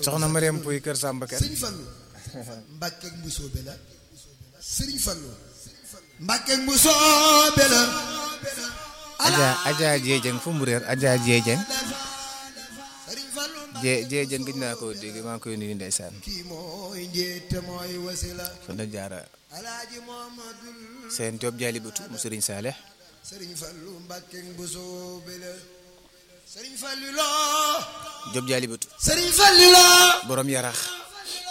soxna Mariam Pouy Kër Samba Kër sëriñ Fallu Mbàkke ak Mbusoobe la sëriñ Fallu Mbàkke ak Mbusoobe la Adja Adja Jeejeng fu mu réer Adja Jeejeng sëriñ Fallu Jee Jeejeng gëj naa koo dégg maa ngi koy nuyu ndeysaan kii mooy njiite mooy wasila fa la jaara alaaji Muhammadul seen Joob jaali butu mu Sëriñ Saaleh sëriñ Fallu Mbàkke ak Mbusoobe la sëriñ Fallu loo Joob jaali butu sëriñ Fallu loo borom yarax